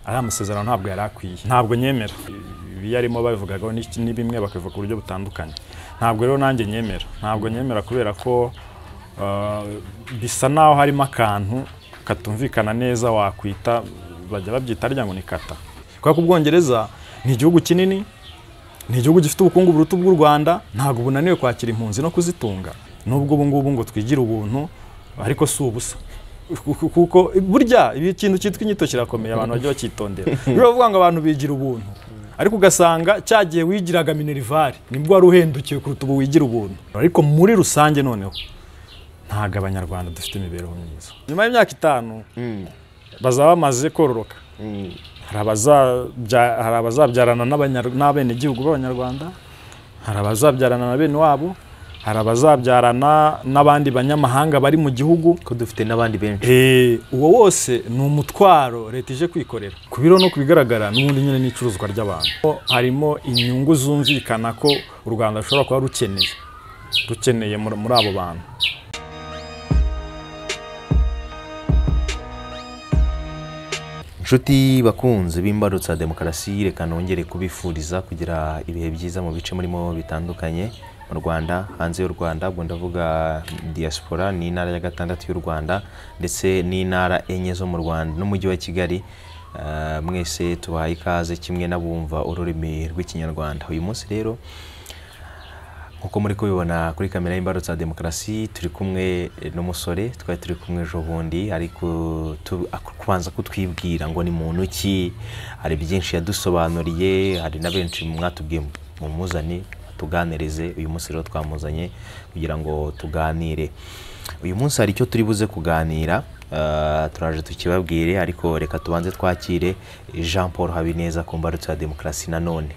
ari amasezerano ntabwo yari akwiye ntabwo nyemera ibiyo arimo babivugagaho ni bimwe bakabivuga ku buryo butandukanye ntabwo rero nanjye nyemera ntabwo nyemera kubera ko bisa naho harimo akantu katumvikana neza wakwita bajya babyita harya ngo ni kata kubera ko ubwongereza ni igihugu kinini ni igihugu gifite ubukungu buruta bw'u rwanda ntabwo bunaniwe kwakira impunzi no kuzitunga nubwo ubu ngubu ngo twigira ubuntu ariko si ubusa kuko burya ikintu cyitwa inyito kirakomeye abantu bajya bacyitondera rero bavuga ngo abantu bigira ubuntu ariko ugasanga cyagiye wigiraga minerivare nibwo wari uhendukiwe kuruta ubu wigira ubuntu ariko muri rusange noneho ntabwo abanyarwanda dufite imibereho myiza nyuma y'imyaka itanu bazaba bamaze kororoka hari abazabyarana n'abenegihugu b'abanyarwanda hari abazabyarana na bene wabo hari abazabyarana n'abandi banyamahanga bari mu gihugu ko dufite n'abandi benshi uwo wose ni umutwaro leta ije kwikorera ku biro no ku bigaragara n'ubundi nyine n'icuruzwa ry'abantu harimo inyungu zumvikana ko u rwanda rushobora kuba rukeneye rukeneye muri abo bantu inshuti bakunze b'imbarutsa demokarasi reka nongere kubifuriza kugira ibihe byiza mu bice murimo bitandukanye mu rwanda hanze y'u rwanda ubwo ndavuga diaspora ni intara ya gatandatu y'u rwanda ndetse n'intara enye zo mu rwanda n'umujyi wa kigali mwese tubahaye ikaze kimwe n'abumva ururimi rw'ikinyarwanda uyu munsi rero nk'uko muri kubibona kuri kamera y'imbarutsa demokarasi turi kumwe n'umusore twari turi kumwe ejo bundi ari kubanza kutwibwira ngo ni muntu ki hari byinshi yadusobanuriye hari na benshi mwatubwiye mumuzane tuganirize uyu munsi rero twamuzanye kugira ngo tuganire uyu munsi hari icyo turi buze kuganira turaje tukibabwire ariko reka tubanze twakire jean paul habineza ku mbarutso ya demokarasi nanone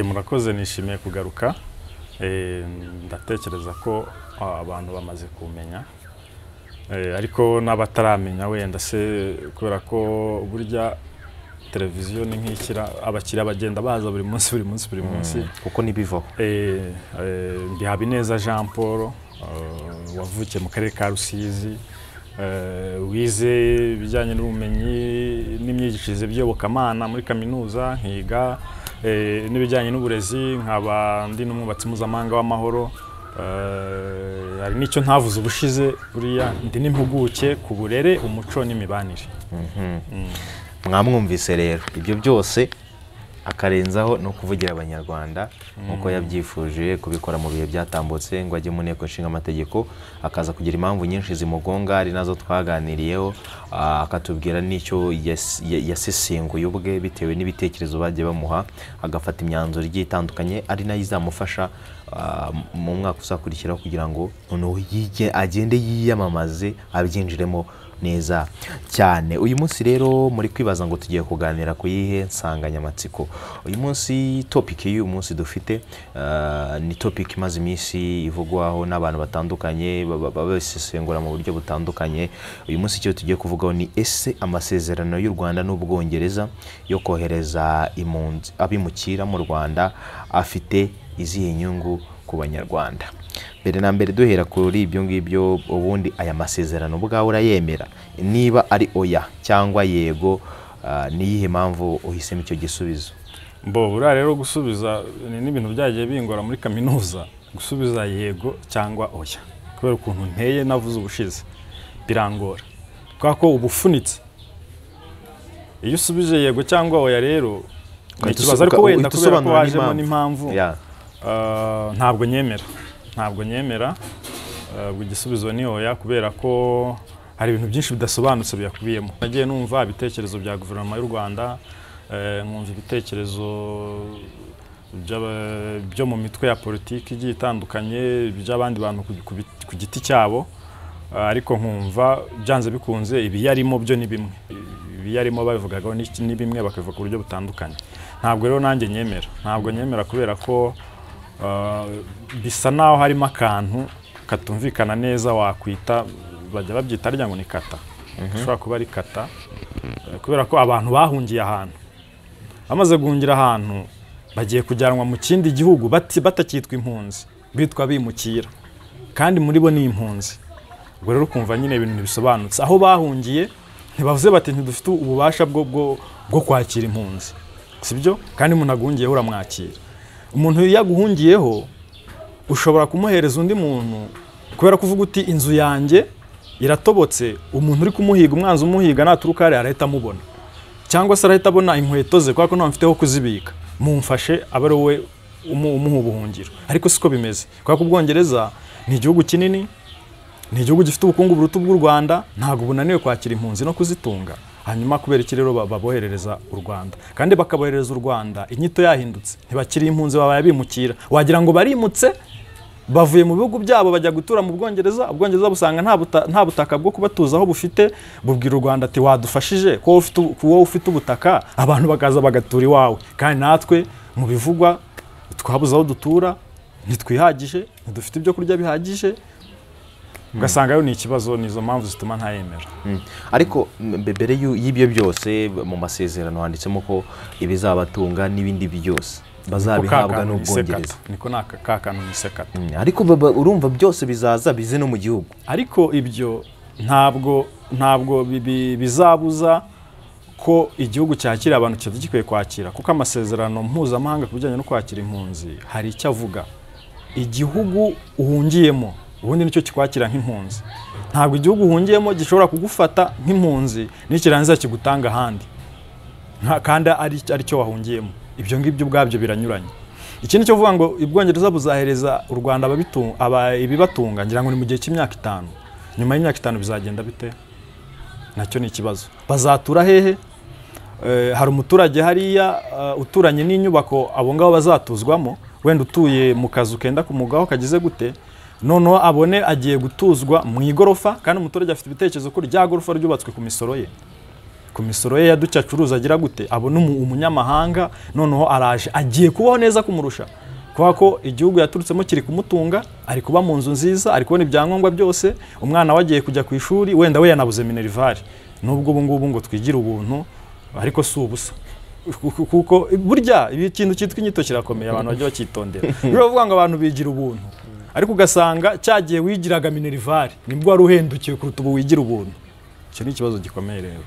murakoze nishimiye kugaruka ndatekereza ko abantu bamaze kumenya ariko n'abataramenya wenda se kubera ko burya televiziyo ni nk'ikira abakiriya bagenda baza buri munsi buri munsi buri munsi kuko ntibivaho ndi habineza jean paul wavukiye mu karere ka rusizi wize ibijyanye n'ubumenyi n'imyigishirize by'iyobokamana muri kaminuza nkiga n'ibijyanye n'uburezi nkaba ndi n'umwubatsi mpuzamahanga w'amahoro hari n'icyo ntavuze ubushize buriya ndi n'impuguke ku burere umuco n'imibanire mwamwumvise rero ibyo byose akarenzaho ni ukuvugira abanyarwanda nk'uko yabyifuje kubikora mu bihe byatambutse ngo ajye mu nteko nshinga amategeko akaza kugira impamvu nyinshi zimugonga ari nazo twaganiriyeho akatubwira n'icyo yasesenguye ubwe bitewe n'ibitekerezo bagiye bamuha agafata imyanzuro igiye itandukanye ari nayo izamufasha mu mwaka uzakurikiraho kugira ngo noneho agende yiyamamaze abyinjiremo neza cyane uyu munsi rero muri kwibaza ngo tugiye kuganira ku yihe nsanganyamatsiko uyu munsi topiki y'uyu munsi dufite ni topiki imaze iminsi ivugwaho n'abantu batandukanye babisesengura mu buryo butandukanye uyu munsi icyo tugiye kuvugaho ni ese amasezerano y'u rwanda n'ubwongereza yo kohereza impunzi abimukira mu rwanda afite izihe nyungu ku banyarwanda mbere na mbere duhera kuri ibyo ngibyo ubundi aya masezerano ubwawe urayemera niba ari oya cyangwa yego niyihe mpamvu uhisemo icyo gisubizo mbo buriya rero gusubiza ni n'ibintu byagiye bingora muri kaminuza gusubiza yego cyangwa oya kubera ukuntu nteye navuze ubushize birangora kubera ko uba ufunitse iyo usubije yego cyangwa oya rero ni ikibazo ariko wenda kubera ko wajemo n'impamvu ntabwo nyemera ntabwo nyemera igisubizo ni oya kubera ko hari ibintu byinshi bidasobanutse biyakubiyemo nagiye numva ibitekerezo bya guverinoma y'u rwanda nkumva ibitekerezo byo mu mitwe ya politiki igiye itandukanye by'abandi bantu ku giti cyabo ariko nkumva byanze bikunze ibiyarimo byo ni bimwe ibiyarimo babivugagaho ni bimwe bakabivuga ku buryo butandukanye ntabwo rero nanjye nyemera ntabwo nyemera kubera ko bisa naho harimo akantu katumvikana neza wakwita bajya babyita harya ngo ni kata ushobora kuba ari kata kubera ko abantu bahungiye ahantu bamaze guhungira ahantu bagiye kujyanwa mu kindi gihugu batakitwa impunzi bitwa bimukira kandi muri bo ni impunzi ubwo rero ukumva nyine ibintu bisobanutse aho bahungiye ntibavuze bati ntidufite ububasha bwo bwo kwakira impunzi sibyo kandi umuntu aguhungiyeho uramwakira umuntu iyo aguhungiyeho ushobora kumuhereza undi muntu kubera kuvuga uti inzu yanjye iratobotse umuntu uri kumuhiga umwanzi umuhiga naturuka hariya arahita amubona cyangwa se arahita abona inkweto ze kubera ko ntabwo mfite aho kuzibika mumfashe aba ari wowe umu- umuha ubuhungiro ariko siko bimeze kubera ko ubwongereza ni igihugu kinini ni igihugu gifite ubukungu buruta ubw'u rwanda ntabwo bunaniwe kwakira impunzi no kuzitunga hanyuma kubera iki rero ba- baboherereza u rwanda kandi bakaboherereza u rwanda inyito yahindutse ntibakiri impunzi babaye bimukira wagira ngo barimutse bavuye mu bihugu byabo bajya gutura mu bwongereza ubwongereza busanga nta buta- nta butaka bwo kubatuzaho bufite bubwira u rwanda ati wadufashije ko wowe ufite ubu- ko wowe ufite ubutaka abantu bakaza bagatura iwawe kandi natwe mu bivugwa twabuze aho dutura ntitwihagije ntidufite ibyo kurya bihagije ugasanga yo ni ikibazo ni izo mpamvu zituma ntayemera Mm. ariko mbe- mbere y'u- y'ibyo byose mu masezerano handitsemo ko ibizabatunga n'ibindi byose bazabihabwa Ko ka kantu ni n'ubwongereza isekata. niko ni aka- ka kantu ni isekata Mm. ariko baba- urumva byose bizaza bize no mu gihugu ariko ibyo ntabwo ntabwo bi- bi- bizabuza ko igihugu cyakira abantu kiba gikwiye kwakira kuko amasezerano mpuzamahanga ku bijyanye no kwakira impunzi hari icyo avuga igihugu uhungiyemo ubundi nicyo kikwakira nk'impunzi ntabwo igihugu uhungiyemo gishobora kugufata nk'impunzi nikirangiza kigutanga ahandi nka- kandi ari aricyo wahungiyemo ibyo ngibyo ubwabyo biranyuranye ikindi cyo kuvuga ngo ubwongereza buzahereza u rwanda ababitu- aba- ibibatunga ngira ngo ni mu gihe cy'imyaka itanu nyuma y'imyaka itanu bizagenda bite nacyo ni ikibazo bazatura hehe Eh, hari umuturage hariya eh, uturanye n'inyubako abo ngabo bazatuzwamo wenda utuye mu kazu kenda kumugaho kagize gute noneho abone agiye gutuzwa mu igorofa kandi umuturage afite ibitekerezo ko rya gorofa ryubatswe ku misoro ye ku misoro ye yaducya acuruza agira gute abona umu- umunyamahanga noneho araje agiye kubaho neza kumurusha kubera ko igihugu yaturutsemo kiri kumutunga ari kuba mu nzu nziza ari kubona ibyangombwa byose umwana we agiye kujya ku ishuri wenda we yanabuze minerivare nubwo ubu ngubu ngo twigire ubuntu ariko si ubusa Ku- kuko burya ibi- ikintu cyitwa inyito kirakomeye abantu bajya bacyitondera biravuga ngo abantu bigira ubuntu ariko ugasanga cya gihe wigiraga minerivare nibwo wari uhendukiwe kuruta ubu wigira ubuntu icyo ni ikibazo gikomeye rero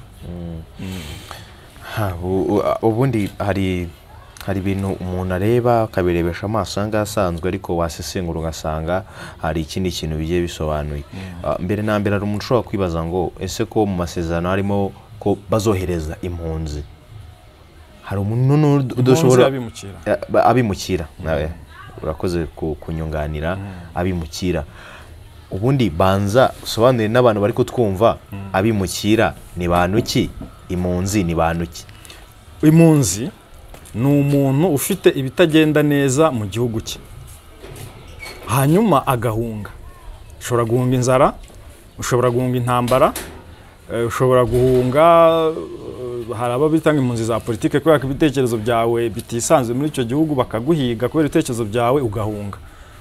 Ha, u- u- a- ubundi hari hari ibintu umuntu areba akabirebesha amaso yanga asanzwe ariko wasesengura ugasanga hari ikindi kintu bigiye bisobanuye Ah, mbere na mbere hari umuntu ushobora kwibaza ngo ese ko mu masezerano harimo ko bazohereza impunzi hari umuntu n'undi Impunzi udashobora abimukira Ya, ba- abimukira nawe urakoze ku- kunyunganira abimukira ubundi banza usobanurire n'abantu bari kutwumva abimukira ni bantu ki impunzi ni bantu ki impunzi ni umuntu ufite ibitagenda neza mu gihugu cye hanyuma agahunga ushobora guhunga inzara ushobora guhunga intambara eh, ushobora guhunga eh, hari abo bita ngo impunzi za politike kubera ko ibitekerezo byawe bitisanzwe muri icyo gihugu bakaguhiga kubera ibitekerezo byawe ugahunga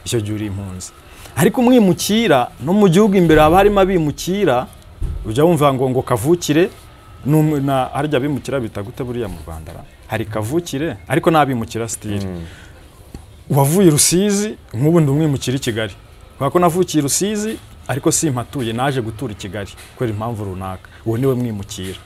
icyo gihe uri impunzi ariko umwimukira no mu gihugu imbere haba harimo abimukira ujya wumva ngo ngo kavukire ni umu- na- harya abimukira bita gute buriya mu rwanda ra? hari kavukire ariko n'abimukira sitiri uwavuye i rusizi nk'ubu ndi umwimukira i kigali kubera ko navukiye i rusizi ariko simpatuye naje gutura i kigali kubera impamvu runaka uwo niwe mwimukira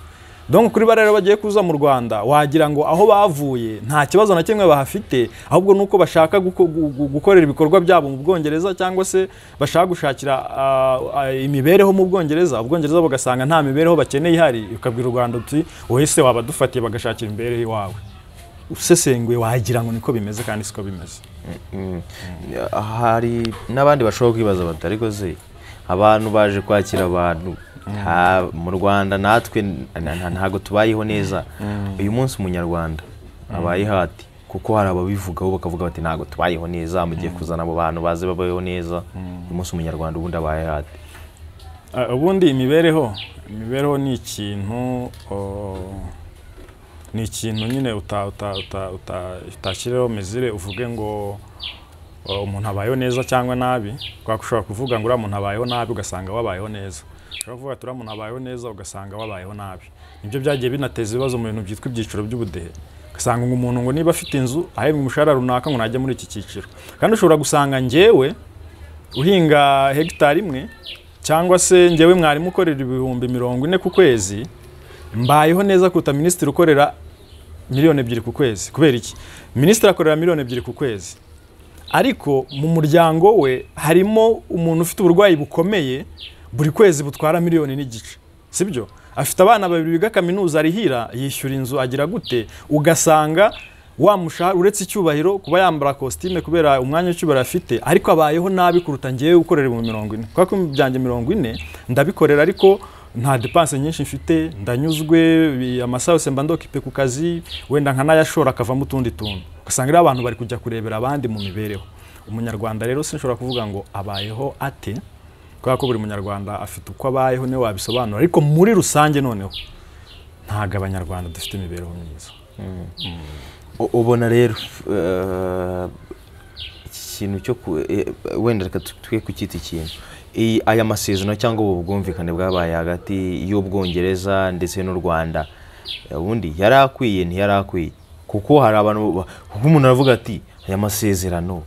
donc kuri bariya rero bagiye kuza mu rwanda wagira ngo aho bavuye nta kibazo na kimwe bahafite ahubwo ni uko bashaka guko- gu- gu- gukorera ibikorwa byabo mu bwongereza cyangwa se bashaka gushakira ah, ah, imibereho mu bwongereza ubwongereza bugasanga nta mibereho bakeneye ihari ukabwira u rwanda uti wowe se wabadufatiye bagashakira imibereho iwawe usesenguye wagira ngo niko bimeze kandi siko bimeze hari n'abandi bashobora kwibaza bati ariko se abantu baje kwakira abantu nta- mu rwanda natwe na- na- ntabwo tubayeho neza uyu munsi umunyarwanda abaye hati kuko hari ababivugaho bakavuga bati ntabwo tubayeho neza mugiye kuzana abo bantu baze babayeho neza uyu munsi umunyarwanda ubundi abaye hati Ah, ubundi imibereho imibereho ni ikintu oh, ni ikintu nyine uta- uta- uta- uta- utashyirireho mezire uvuge ngo oh, umuntu abayeho neza cyangwa nabi kubera ko ushobora kuvuga ngo uriya muntu abayeho nabi ugasanga wabayeho neza ushobora kuvuga ati uriya muntu abayeho neza ugasanga wabayeho nabi nibyo byagiye binateza ibibazo mu bintu byitwa ibyiciro by'ubudehe ugasanga ngo umuntu ngo niba afite inzu ahembwa umushahara runaka ngo najye muri iki cyiciro kandi ushobora gusanga njyewe uhinga hegitari imwe cyangwa se njyewe mwarimu ukorera ibihumbi mirongo ine ku kwezi mbayeho neza kuruta minisitiri ukorera miliyoni ebyiri ku kwezi kubera iki minisitiri akorera miliyoni ebyiri ku kwezi ariko mu muryango we harimo umuntu ufite uburwayi bukomeye buri kwezi butwara miliyoni n'igice sibyo afite abana babiri biga kaminuza arihira yishyura inzu agira gute ugasanga wamushahara uretse icyubahiro kuba yambara kositime kubera umwanya w'icyubahiro afite ariko abayeho nabi kuruta ngewe ukorera mu mirongo ine kubera ko byanjye mirongo ine ndabikorera ariko nta depanse nyinshi mfite ndanyuzwe bi- amasaha yose mba ndokipe ku kazi wenda nkanayashora akavamo utundi tuntu ugasanga rero abantu bari kujya kurebera abandi mu mibereho umunyarwanda rero sinshobora kuvuga ngo abayeho ate kubera ko buri munyarwanda afite uko abayeho niwe wabisobanura ariko muri rusange noneho ntabwo abanyarwanda dufite imibereho myiza U- ubona rero eh, iki kintu cyo ku- eh, wenda reka tu- twe kucyita ikintu Iyi- aya masezerano cyangwa ubu bwumvikane bwabaye hagati y'ubwongereza ndetse n'u rwanda eh, ubundi yari akwiye ntiyari akwiye kuko hari abantu ba- kuko umuntu aravuga ati aya masezerano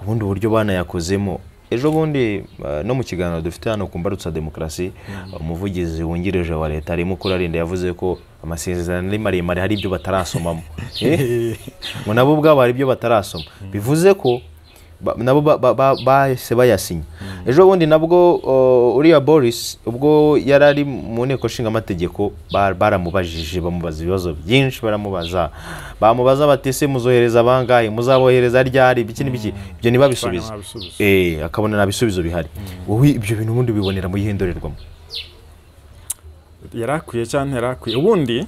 ubundi uburyo banayakozemo ejo bundi eh, no mu kiganiro dufite hano ku mbarutsa demokarasi umuvugizi wungirije wa leta arimo kurarinda yavuze ko amasezerano ari maremare hari ibyo batarasomamo Eh? ngo nabo ubwabo hari ibyo batarasoma bivuze ko ba- nabo ba- ba- ba- bahise bayasinya ejo bundi nabwo uh, uriya boris ubwo yari ari mu nteko nshingamategeko ba- baramubajije bamubaza ibibazo byinshi baramubaza bamubaza bati se muzohereza bangahe muzabohereza ryari ibiki n'ibiki ibyo ntibabisubize ntabisubize. Eh, akabona nta bisubizo bihari wowe ibyo bintu ubundi ubibonera mu yihe ndorerwamo yari akwiye cyangwa ntiyari akwiye ubundi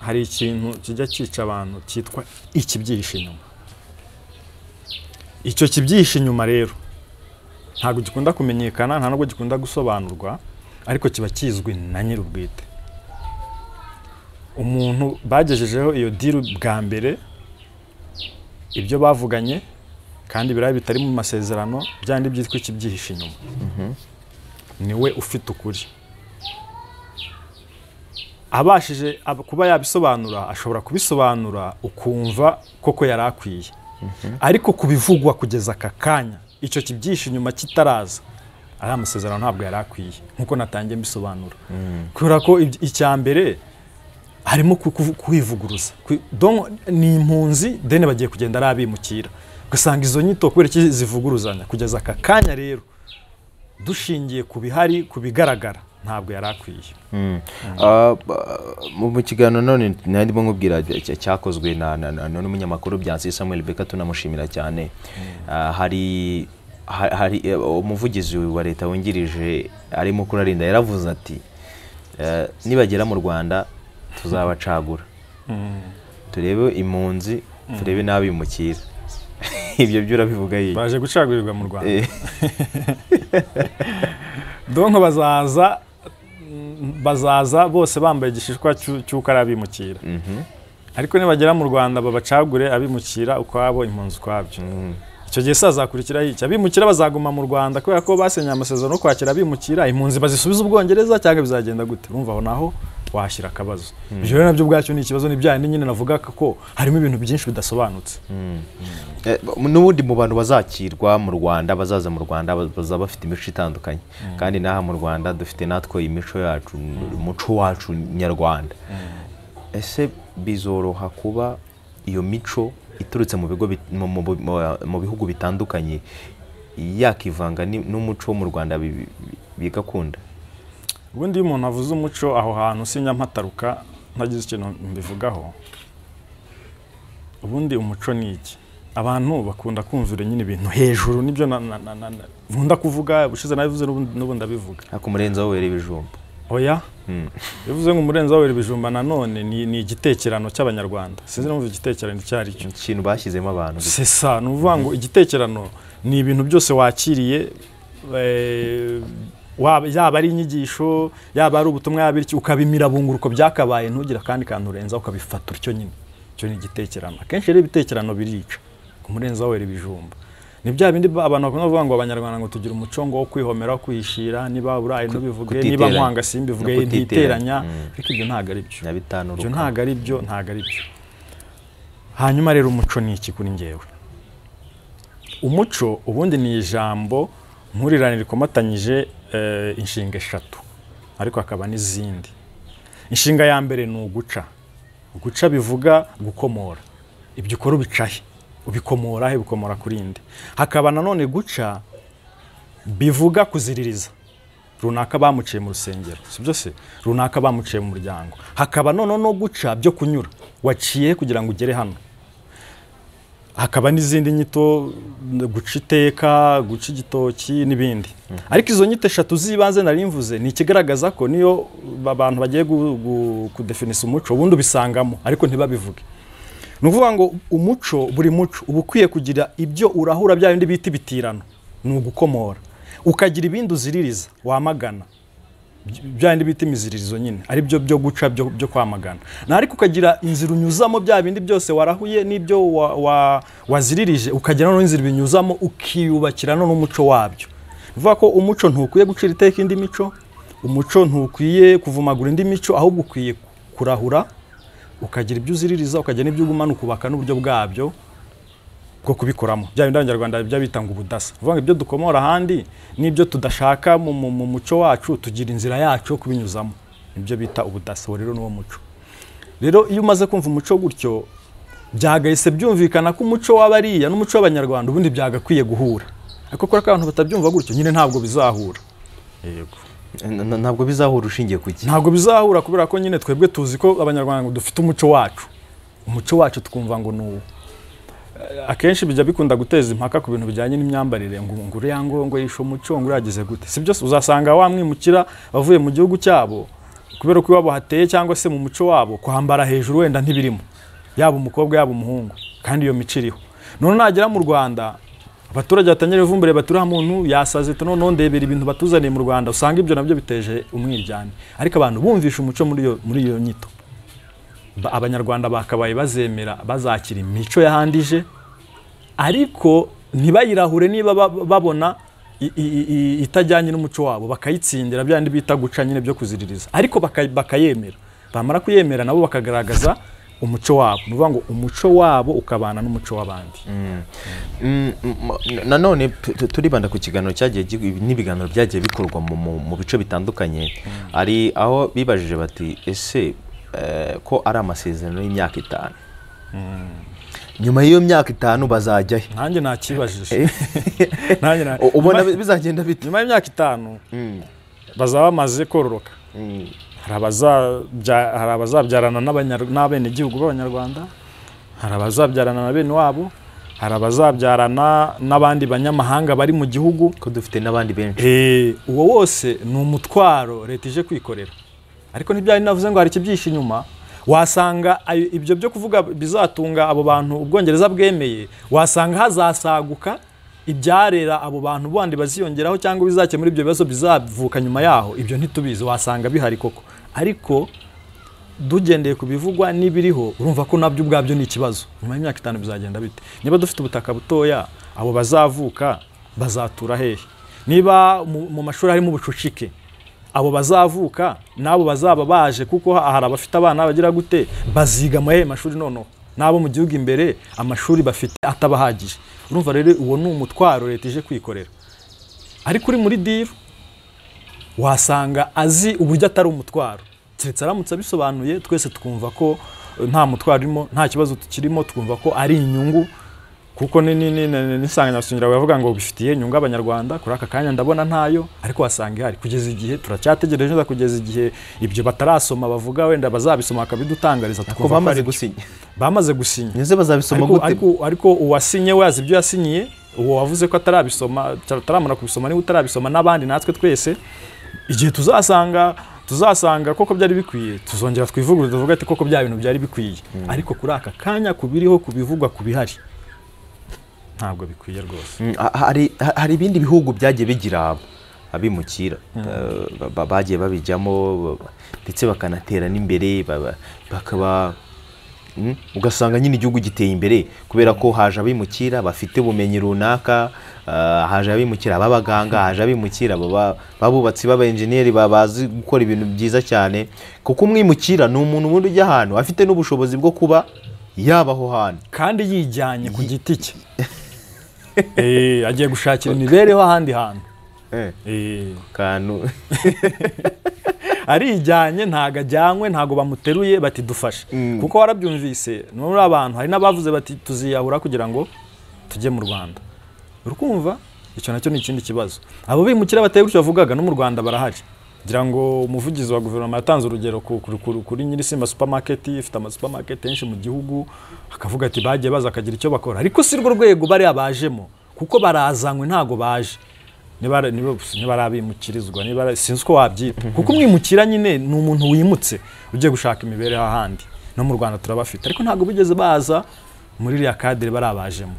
hari ikintu kijya cyica abantu cyitwa ikibyihishe inyuma icyo kibyihishe inyuma rero ntabwo gikunda kumenyekana nta nubwo gikunda gusobanurwa ariko kiba kizwi na nyir'ubwite umuntu bagejejeho iyo diru bwa mbere ibyo bavuganye kandi biriya bitari mu masezerano byandi byitwa ikibyihishe inyuma niwe ufite ukuri abashije ab- kuba yabisobanura ashobora kubisobanura ukumva koko yari akwiye ariko kubivugwa kugeza aka kanya icyo kibyihishe inyuma kitaraza ari amasezerano ntabwo yari akwiye nk'uko natangiye mbisobanura kubera ko ibyo- icya mbere harimo ku- ku- kwivuguruza Kwi- donc ni impunzi deni bagiye kugenda ari abimukira ugasanga izo nyito kubera iki zivuguruzanya kugeza aka kanya rero dushingiye ku bihari ku bigaragara ntabwo yari akwiye Ah, ba- mu mu kiganiro none nari ndimo nkubwira cya- cyakozwe na- na- na- na- n'umunyamakuru Byansi Samuel Beka tunamushimira cyane Ah, hari ha- hari eh, umuvugizi wa leta wungirije arimo kurarinda yaravuze ati eh, nibagera mu Rwanda tuzabacagura turebe impunzi turebe n'abimukira ibyo byo urabivuga yiki baje gucagurirwa mu rwanda Eh. donko bazaza mm, bazaza bose bambaye igishishwa cy'u- cy'uko ari abimukira ariko nibagera mu rwanda babacagure abimukira ukwabo impunzi ukwabyo icyo gihe se hazakurikiraho iki abimukira bazaguma mu rwanda kubera ko basinye amasezerano yo kwakira abimukira impunzi bazisubiza ubwongereza cyangwa bizagenda gute urumva aho naho washyira akabazo ibyo rero nabyo ubwacyo ni ikibazo ni byayindi nyine navuga ko harimo ibintu byinshi bidasobanutse Eh, n'ubundi mu bantu bazakirwa mu rwanda bazaza mu rwanda ba- bazaba bafite imico itandukanye kandi n'aha mu rwanda dufite natwe imico yacu umuco wacu nyarwanda ese bizoroha kuba iyo mico iturutse mu bigo bit- mu- mu- mu- mu bihugu bitandukanye yakivanga ni- n'umuco wo mu rwanda bi- bi- bigakunda ubundi iyo umuntu avuze umuco aho hantu sinyampataruka ntagize ikintu mbivugaho ubundi umuco ni iki abantu bakunda kumvira nyine ibintu hejuru nibyo na- na- na- na- na- nkunda kuvuga ubushize nabivuze n'ubundi n'ubundi ndabivuga ariko umurenzaho wera ibijumba oya bivuze ngo umurenzi wabera ibijumba nanone ni ni igitekerano cy'abanyarwanda sinzi numva igitekerano icyo ari cyo ikintu bashyizemo abantu sesa ni ukuvuga ngo igitekerano ni ibintu byose wakiriye eh, waba- yaba ari inyigisho yaba ari ubutumwa yaba ari iki ukabimira bunguruko byakabaye ntugire akandi kantu urenza ukabifata utyo nyine icyo ni igitekerano akenshi rero ibitekerano birica ku murenzi wera ibijumba ni bya bindi ba- abantu bakunda kuvuga ngo abanyarwanda ngo tugira umuco ngo wo kwihomera wo kwihishira niba burayi ntubivuge niba kutiteranya. nkwanga simbivuge No ntiteranya kutiteranya. ariko ibyo ntabwo ari byo na bitanu ibyo ntabwo ari byo ntabwo ari byo hanyuma rero umuco ni iki kuri ngewe umuco ubundi ni ijambo nkurirane rikomatanyije eh, inshinga eshatu ariko hakaba n'izindi inshinga ya mbere ni uguca guca bivuga gukomora ibyo ukora ubicahe ubikomora he bikomora ku rindi hakaba nanone guca bivuga kuziririza runaka bamuciye mu rusengero si byo se runaka bamuciye mu muryango hakaba noneho no guca byo kunyura waciye kugira ngo ugere hano hakaba n'izindi nyito guca iteka guca igitoki n'ibindi ariko izo nyito eshatu z'ibanze nari mvuze ni ikigaragaza ko niyo abantu bagiye kudefinisa umuco ubundi ubisangamo ariko ntibabivuge ni ukuvuga ngo umuco buri muco uba ukwiye kugira ibyo urahura bya bindi bita ibitirano ni ugukomora ukagira ibindi uziririza wamagana bya bindi bita imiziririzo nyine ari byo byo guca byo kwamagana ariko ukagira inzira unyuzamo bya bindi byose warahuye n'ibyo waziririje ukagira n'inzira binyuzamo ukiyubakira n'umuco wabyo bivuga ko umuco ntukwiye gucira iteka indi mico umuco ntukwiye kuvumagura indi mico ahubwo ukwiye kurahura ukagira ibyo uziririza ukagira n'ibyo ugumana ukubaka n'uburyo bwabyo bwo kubikoramo bya bindi abanyarwanda bijya bitanga ubudasa uvuga ngo ibyo dukomora ahandi n'ibyo tudashaka mu muco wacu tugira inzira yacu yo kubinyuzamo nibyo bita ubudasa uwo rero n'uwo muco rero iyo umaze kumva umuco gutyo byagahise byumvikana ko umuco w'abariya n'umuco w'abanyarwanda ubundi byagakwiye guhura ariko kubera ko abantu batabyumva gutyo nyine ntabwo bizahura yego ntabwo bizahura ushingiye ku gihe ntabwo bizahura kubera ko nyine twebwe tuzi ko abanyarwanda dufite umuco wacu umuco wacu twumva ngo ni uwo akenshi bijya bikunda guteza impaka ku bintu bijyanye n'imyambarire ngo ngo uriya ngo ngo yishe umuco ngo uriya gute si byose uzasanga wamwimukira avuye mu gihugu cyabo kubera ko iwabo hateye cyangwa se mu muco wabo kwambara hejuru wenda ntibirimo yaba umukobwa yaba umuhungu kandi iyo mico iriho none nagera mu rwanda abaturage batangira ivumbure baturiha muntu yasaze tuno ndebera ibintu batuzaniye mu rwanda usanga ibyo nabyo biteje umwiryane ariko abantu bumvisha umuco muri iyo nyito abanyarwanda bakabaye bazemera bazakira imico yahandije ariko ntibayirahure niba babona itajyanye n'umuco wabo bakayitsindira bya bindi bita guca nyine byo kuziririza ariko bakayemera bamara kuyemera nabo bakagaragaza umuco wabo ni ukuvuga ngo umuco wabo ukabana n'umuco w'abandi nanone turibanda ku kiganiro cyagiye n'ibiganiro byagiye bikorwa mu bice bitandukanye hari aho bibajije bati ese ko ari amasezerano y'imyaka itanu nyuma y'iyo myaka itanu bazajyayo nanjye nakibajije ubona bizagenda bite nyuma y'imyaka itanu bazaba bamaze kororoka hari abazabyarana n'abenegihugu b'abanyarwanda hari abazabyarana na bene wabo hari abazabyarana n'abandi banyamahanga bari mu gihugu ko dufite n'abandi benshi uwo wose ni umutwaro leta ije kwikorera ariko ntibyari navuze ngo hari ikibyishe inyuma wasanga ibyo byo kuvuga bizatunga abo bantu ubwongereza bwemeye wasanga hazasaguka ibyarera abo bantu bandi baziyongeraho cyangwa bizakemura ibyo bibazo bizavuka nyuma yaho ibyo ntitubizi wasanga bihari koko ariko dugendeye ku bivugwa n'ibiriho urumva ko nabyo ubwabyo ni ikibazo nyuma y'imyaka itanu bizagenda bite niba dufite ubutaka butoya abo bazavuka bazatura hehe niba mu mashuri harimo ubucucike abo bazavuka n'abo bazaba baje kuko hari abafite abana bagira gute baziga amahe mashuri noneho n'abo mu gihugu imbere amashuri bafite atabahagije urumva rero uwo ni umutwaro leta ije kwikorera ariko uri muri diru wasanga azi uburyo atari umutwaro keretse aramutse abisobanuye twese twumva ko nta mutwaro urimo nta kibazo tukirimo twumva ko ari inyungu kuko n'insanganyamatsiko bavuga ngo bifitiye inyungu abanyarwanda kuri aka kanya ndabona ntayo ariko wasanga ihari kugeza igihe turacyategereje neza kugeza igihe ibyo batarasoma bavuga wenda bazabisoma bakabidutangariza ko bamaze gusinya bamaze gusinya neze bazabisoma gute ariko uwasinye we azi ibyo yasinyiye uwo wavuze ko atarabisoma ataramara kubisoma niba utarabisoma n'abandi natwe twese igihe tuzasanga tuzasanga koko byari bikwiye tuzongera twivugurura tuvuga ati koko bya bintu byari bikwiye ariko kuri aka kanya kubiriho kubivugwa kubihari ntabwo bikwiye rwose hari ibindi bihugu byagiye bigira abimukira bagiye babijyamo ndetse bakanatera n'imbere bakaba ugasanga nyine igihugu giteye imbere kubera ko haje abimukira bafite ubumenyi runaka haje abimukira b'abaganga haje abimukira b'abubatsi b'abenjeniyeri bazi gukora ibintu byiza cyane kuko umwimukira ni umuntu ubundi ujya ahantu afite n'ubushobozi bwo kuba yabaho hano kandi yijyanye ku giti cye agiye gushakira imibereho ahandi hantu Eh, Eh, kantu arijyanye ntago ajyanywe ntago bamuteruye bati dufashe kuko warabyumvise no muri abantu hari n'abavuze bati tuziyahura kugira ngo tujye mu rwanda urukumva icyo nacyo ni ikindi kibazo abo bimukira bateye gutyo bavugaga no mu rwanda barahari ngira ngo umuvugizi wa guverinoma yatanze urugero ku- ku- ku- kuri nyir'isimba supermarket ifite amasupamaketi henshi mu gihugu akavuga ati bagiye baza akagira icyo bakora ariko si rwo rwego bariya bajemo kuko barazanywe ntago baje nibara niba nibara abimukirizwa nibara sinzi uko wabyita kuko umwimukira nyine ni umuntu wimutse ugiye gushaka imibereho ahandi no mu Rwanda turabafite ariko ntabwo bigeze baza muri iriya kadire barabajemo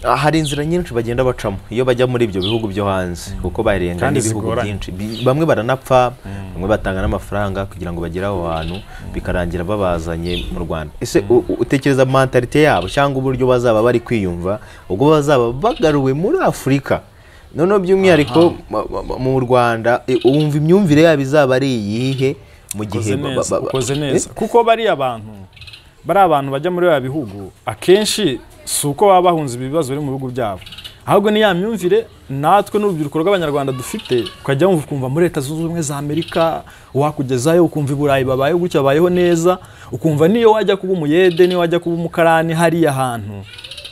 Ah, hari inzira nyinshi bagenda bacamo iyo bajya muri ibyo bihugu byo hanze kuko barenga Kandi n'ibihugu zigoranye. byinshi Bi- bamwe baranapfa bamwe batanga n'amafaranga kugira ngo bagere aho hantu bikarangira babazanye mu rwanda ese u- u- utekereza mentalite yabo cyangwa uburyo bazaba bari kwiyumva ubwo bazaba bagaruwe muri afurika noneho by'umwihariko ma- ma- ma- mu rwanda e, wumva imyumvire yabo izaba ari iyihe mu gihe ukoze ba- neza ba- ba- ukoze Eh? neza kuko bariya bantu bariya bantu bajya muri biriya bihugu akenshi si uko baba bahunze ibi bibazo biri mu bihugu byabo ahubwo ni ya myumvire natwe n'urubyiruko rw'abanyarwanda dufite ukajya wumva ukumva muri leta zunze ubumwe za amerika wakugezayo ukumva i burayi babayeho gutya babayeho neza ukumva niyo wajya kuba umuyede niyo wajya kuba umukarani hariya hantu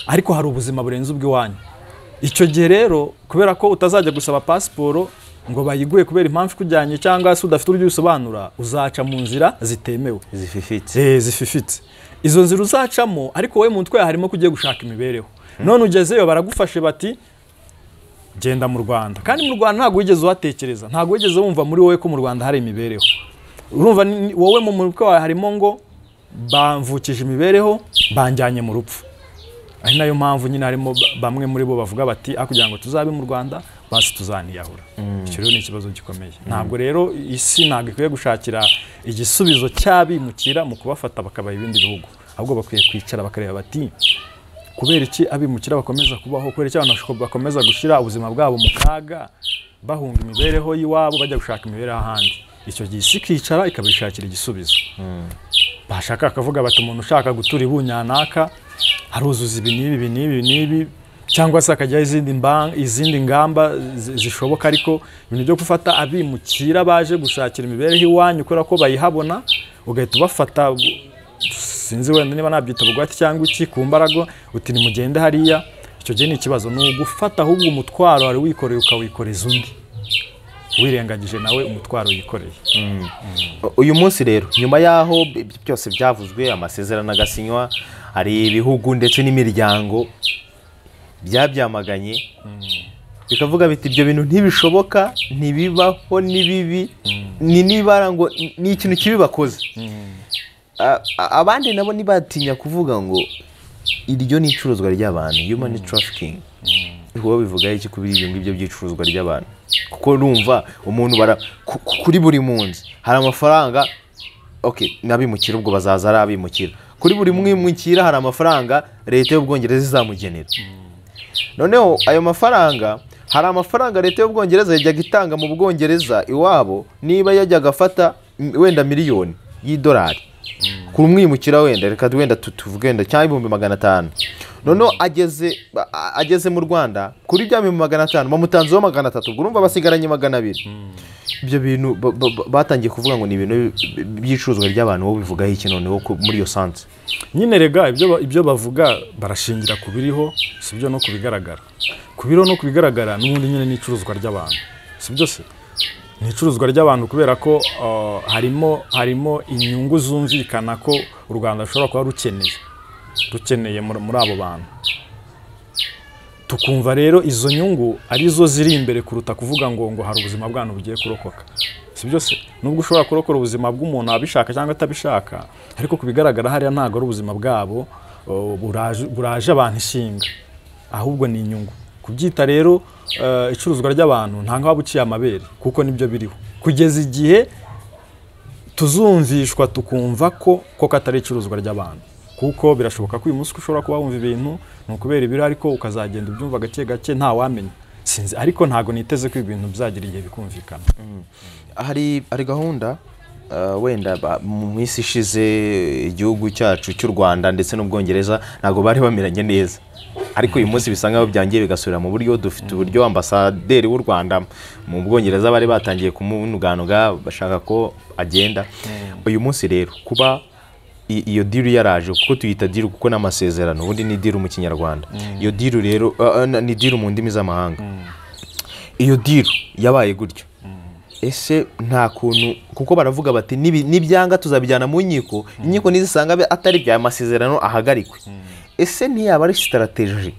ariko hari ubuzima burenze ubw'iwanyu icyo gihe rero kubera ko utazajya gusaba pasiporo ngo bayiguhe kubera impamvu ikujyanye cyangwa se udafite uburyo ubisobanura uzaca mu nzira zitemewe zififitse Eh, zififitse izo nzira uzacamo ariko wowe mu mutwe yawe harimo ko ugiye gushaka imibereho none ugezeyo baragufashe bati genda mu rwanda kandi mu rwanda ntabwo wigeze uhatekereza ntabwo wigeze wumva muri wowe ko mu rwanda hari imibereho urumva ni- ni- wowe mu mutwe wawe harimo ngo bamvukije imibereho banjyanye mu rupfu ari nayo mpamvu nyine harimo ba- bamwe muri bo bavuga bati "Ah, kugira ngo tuzabe mu rwanda basi tuzaniyahura icyo rero ni ikibazo gikomeye ntabwo rero isi ntabwo ikwiye gushakira igisubizo cy'abimukira mu kubafata bakabaha ibindi bihugu ahubwo bakwiye kwicara bakareba bati kubera iki abimukira bakomeza kubaho kubera iki abantu bashobora- bakomeza gushyira ubuzima bwabo mu kaga bahunga imibereho y'iwabo bajya gushaka imibereho ahandi icyo gihe isi ikicara ikabishakira igisubizo bashaka akavuga bati umuntu ushaka gutura ibunyanaka aruzuza ibi n'ibi ibi n'ibi ibi n'ibi cyangwa se akajyaho izindi mba- izindi ngamba zi- zishoboka ariko ibintu byo gufata abimukira baje gushakira imibereho iwanyu kubera ko bayihabona ugahita ubafata bu- sinzi wenda niba nabyita bugwate cyangwa iki ku mbaraga uti nimugende hariya icyo gihe ni ikibazo ni ugufata ahubwo umutwaro wari wikoreye ukawikoreza undi wirengagije nawe umutwaro yikoreye uyu munsi rero nyuma y'aho bi- bi- byose byavuzwe amasezerano agasinywa hari ibihugu ndetse n'imiryango byabyamaganye bikavuga biti ibyo bintu ntibishoboka ntibibaho ni bibi ni nibara ngo ni- ni ikintu kibi bakoze A- a- abandi nabo ntibatinya kuvuga ngo iryo ni icuruzwa ry'abantu human trafficking wowe bivugaho iki kuri ibyo ngibyo by'icuruzwa ry'abantu kuko numva umuntu bara ku- ku- kuri buri munsi hari amafaranga ok n'abimukira ubwo bazaza ari abimukira kuri buri mwimukira hari amafaranga leta y'ubwongereza izamugenera noneho ayo mafaranga hari amafaranga leta y'ubwongereza yajyaga itanga mu bwongereza iwabo niba yajyaga afata mm, wenda miliyoni y'idolari ku mwimukira wenda reka wenda tu- tuvuge wenda cyangwa ibihumbi magana atanu noneho ageze a- a- ageze mu rwanda kuri bya bihumbi magana atanu bamutanzeho magana atatu ubwo urumva basigaranye magana abiri ibyo bintu ba- ba- ba- batangiye kuvuga ngo ni ibintu bi- bi- by'icuruzwa ry'abantu wowe bivugaho iki noneho ku- muri iyo sanse nyine rega ibyo ba- ibyo bavuga barashingira ku biriho si byo no ku bigaragara ku biriho no ku bigaragara n'ubundi nyine ni icuruzwa ry'abantu si byo se ni icuruzwa ry'abantu kubera ko uh, harimo harimo inyungu zumvikana ko u rwanda rushobora kuba rukeneye rukeneye muri muri abo bantu tukumva rero izo nyungu arizo ziri imbere kuruta kuvuga ngo ngo hari ubuzima bwanyu bugiye kurokoka si byose nubwo ushobora kurokora ubuzima bw'umuntu abishaka cyangwa atabishaka ariko ku bigaragara hariya ntabwo ari ubuzima bwabo uh, buraje buraje abantu ishinga ahubwo ni inyungu kubyita rero uh, icuruzwa ry'abantu nta nkaho waba uciye amabere kuko nibyo biriho kugeza igihe tuzumvishwa tukumva ko koko atari icuruzwa ry'abantu kuko birashoboka ko uyu munsi ushobora kuba wumva ibintu ni ukubera ibiro ariko ukazagenda ubyumva gake gake ntawamenya sinzi ariko ntabwo niteze ko ibintu bizagira igihe bikumvikana hari hari gahunda uh, wenda ba- mu minsi ishize igihugu cyacu cy'u rwanda ndetse n'ubwongereza ntabwo bari bameranye neza ariko uyu munsi bisa nkaho byangiye bigasubira mu buryo dufite uburyo ambasaderi w'u rwanda mu bwongereza bari batangiye kumunuganuga bashaka ko agenda uyu munsi rero kuba i- iyo diru yaraje kuko tuyita diru kuko n'amasezerano ubundi ni diru mu kinyarwanda iyo diru rero uh, uh, ni diru mu ndimi z'amahanga iyo diru yabaye gutyo ese nta kuntu kuko baravuga bati "Nibi- nibyanga tuzabijyana mu nkiko inkiko nizisanga bi- atari bya masezerano ahagarikwe ese ntiyaba ari sitarateji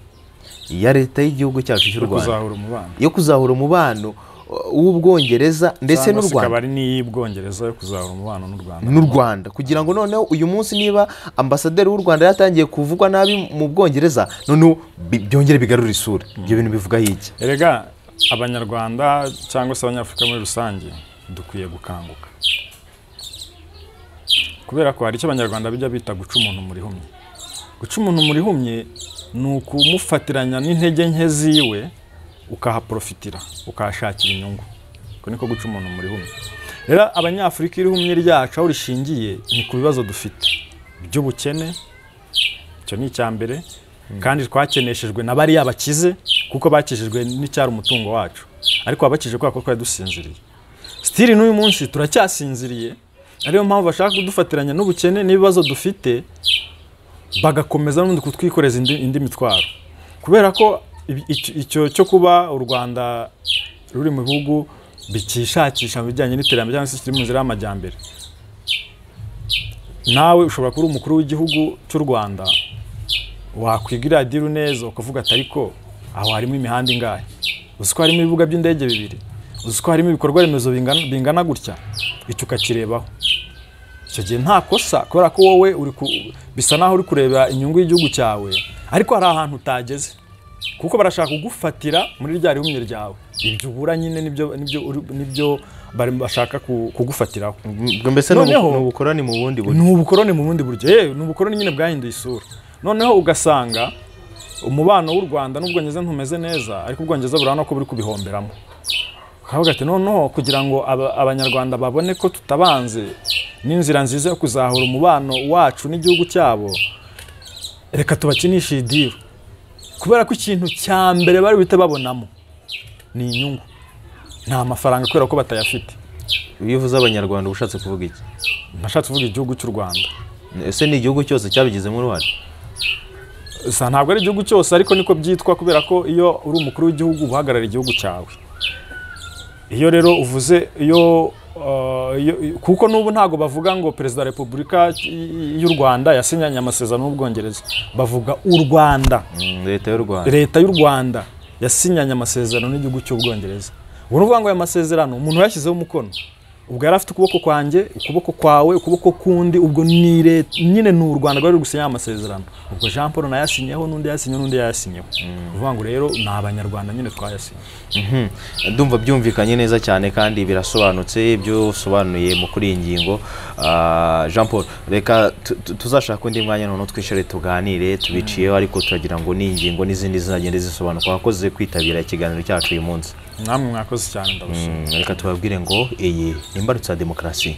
ya leta y'igihugu cyacu cy'u rwanda kuzahura umubano yo kuzahura umubano uh, w'ubwongereza ndetse Cyangwa n'u se rwanda ikaba ari n'iy'ubwongereza yo kuzahura umubano n'u rwanda n'u Rwanda kugira ngo noneho uyu munsi niba ambasaderi w'u Rwanda yatangiye kuvugwa nabi mu Bwongereza noneho bi- byongere bigarure isura ibyo bintu bivugaho iki erega abanyarwanda cyangwa se abanyafurika muri rusange dukwiye gukanguka kubera ko hari icyo abanyarwanda bijya bita guca umuntu mu rihumye guca umuntu mu rihumye ni ukumufatiranya n'intege nke ziwe ukahaprofitira ukahashakira inyungu uko niko guca umuntu mu rihumye rero abanyafurika irihumye ryacu aho rishingiye ni ku bibazo dufite by'ubukene icyo ni icya mbere kandi twakeneshejwe na bariya bakize kuko bakijijwe n'icyari umutungo wacu ariko wabakije kubera ko twari dusinziriye sitiri n'uyu munsi turacyasinziriye ariyo mpamvu bashaka kudufatiranya n'ubukene n'ibibazo dufite bagakomeza n'ubundi kutwikoreza indi, indi mitwaro kubera ko ibi- icyo- icyo cyo kuba u rwanda ruri mu bihugu bikishakisha mu bijyanye n'iterambere cyangwa se kiri mu nzira y'amajyambere nawe ushobora kuba uri umukuru w'igihugu cy'u rwanda wakwiga iriya diru neza ukavuga ati ariko aho harimo imihanda ingahe uzi ko harimo ibibuga by'indege bibiri uzi ko harimo ibikorwa remezo bingana, bingana gutya icyo ukakirebaho icyo gihe nta kosa kubera ko wowe uri ku, bisa naho uri kureba inyungu y'igihugu cyawe ariko hari ahantu utageze kuko barashaka kugufatira muri rya rihumye ryawe ibyo ubura nyine nibyo, nibyo, uri- nibyo bari- bashaka ku- kugufatiraho mbese ni ubu- Noneho- ni ubukorani mu bundi buryo ni ubukoroni mu bundi buryo yewe ni ubukoroni nyine bwahinduye isura noneho ugasanga umubano w'u rwanda n'ubwongereza ntumeze neza ariko ubwongereza burabona ko buri kubihomberamo ukavuga ati noneho kugira ngo aba- abanyarwanda babone ko tutabanze n'inzira nziza yo kuzahura umubano wacu n'igihugu cyabo reka tubakinishe iyi diru kubera ko ikintu cya mbere bari buhite babonamo ni inyungu nta mafaranga kubera ko batayafite iyo uvuze abanyarwanda uba ushatse kuvuga iki nashatse kuvuga igihugu cy'u rwanda ese ni igihugu cyose cyabigizemo uruhare gusa ntabwo ari igihugu cyose ariko niko byitwa kubera ko iyo uri umukuru w'igihugu uba uhagarariye igihugu cyawe iyo rero uvuze iyo uh, iyo- kuko n'ubu ntabwo bavuga ngo perezida wa repubulika y'u rwanda yasinyanye amasezerano n'ubwongereza bavuga u rwanda Mm, leta y'u Rwanda leta y'u rwanda yasinyanye amasezerano n'igihugu cy'ubwongereza ubwo ni ukuvuga ngo aya masezerano umuntu yashyizeho umukono ubwo yari afite ukuboko kwanjye ukuboko kwawe ukuboko kundi ubwo ni leta nyine ni u rwanda rwari ruri gusinya aya masezerano ubwo jean paul nayo yasinyeho n'undi yasinyeho n'undi yasinyeho ni ukuvuga ngo rero ni abanyarwanda nyine twayasinye Mhm. ndumva byumvikanye neza cyane kandi birasobanutse ibyo usobanuye mu kuri iyi ngingo Ah, jean paul reka tu- tu- tuzashaka undi mwanya noneho twicare tuganire tubiciyeho ariko turagira ngo ni ingingo n'izindi zizagenda zisobanuka wakoze kwitabira ikiganiro cyacu uyu munsi namwe mwakoze cyane ndabashimira Mm, reka tubabwire ngo iyi ni imbarutso ya demokarasi